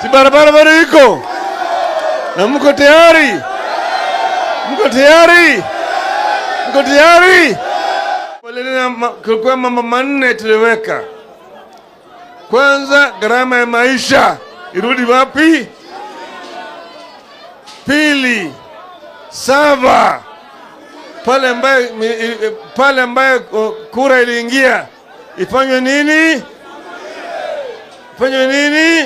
Si barabara bado iko na mko tayari? Mko tayari? Mko tayari? Walilina ma- Kulikuwa mambo manne tuliweka. Kwanza, gharama ya maisha irudi wapi? Pili, saba pale ambaye mi- i- pale ambaye o, kura iliingia ifanywe nini? Ifanywe nini?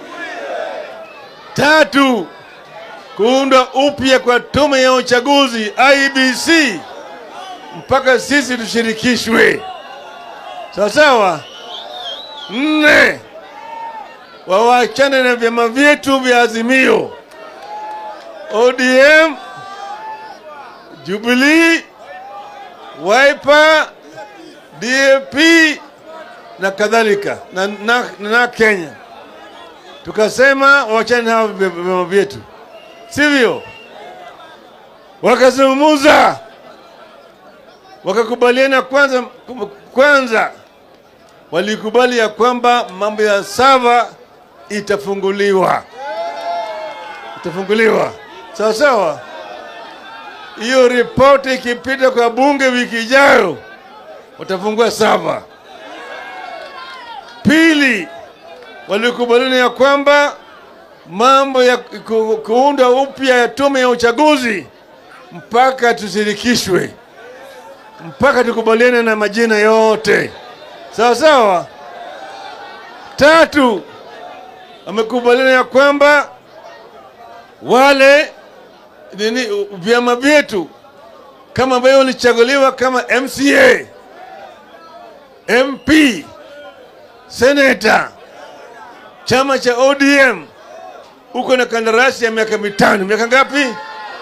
Tatu, kuundwa upya kwa tume ya uchaguzi IEBC mpaka sisi tushirikishwe, sawa sawa. Nne, wawachane na vyama vyetu vya Azimio, ODM, Jubilee, Wiper, DAP na kadhalika na, na, na Kenya. Tukasema wachane na hawa vya- vyama vyetu, sivyo? Wakazungumuza, wakakubaliana kwanza, kwanza walikubali ya kwamba mambo ya sava itafunguliwa, itafunguliwa sawa sawa. Hiyo ripoti ikipita kwa bunge wiki ijayo, watafungua sava. Pili, walikubaliana ya kwamba mambo ya ku, kuunda upya ya tume ya uchaguzi mpaka tushirikishwe, mpaka tukubaliane na majina yote sawa sawa. Tatu, wamekubaliana ya kwamba wale nini vyama vyetu kama ambavyo walichaguliwa kama MCA, MP, seneta, chama cha ODM uko na kandarasi ya miaka mitano. Miaka ngapi?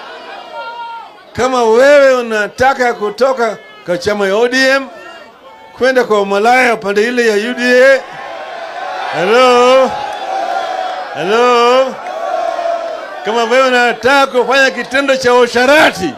Kama wewe unataka kutoka kwa chama ya ODM kwenda kwa umalaya upande ile ya UDA, hello hello, kama wewe unataka kufanya kitendo cha usharati,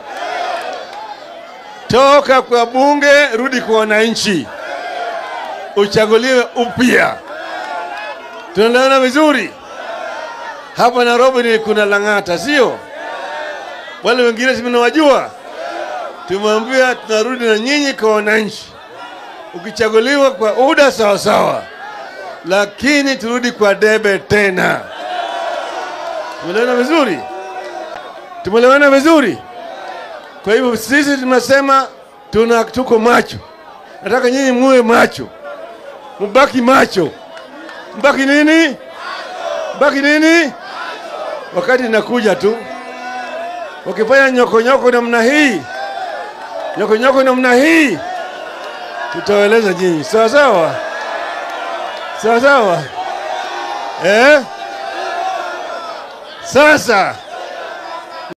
toka kwa bunge, rudi kwa wananchi, uchaguliwe upya. Tunaelewana vizuri? Hapa Nairobi ni kuna Lang'ata, sio? Wale wengine simenawajua, tumwambia tunarudi na nyinyi kwa wananchi, ukichaguliwa kwa UDA sawa sawa, lakini turudi kwa debe tena. Tumeelewana vizuri? Tumeelewana vizuri? Kwa hivyo sisi tunasema tuna tuko macho, nataka nyinyi muwe macho, mubaki macho, mbaki nini? Mbaki nini? Wakati inakuja tu, wakifanya nyokonyoko namna hii, nyokonyoko namna hii, tutawaeleza nyinyi, sawa sawa, sawa sawa, eh? Sasa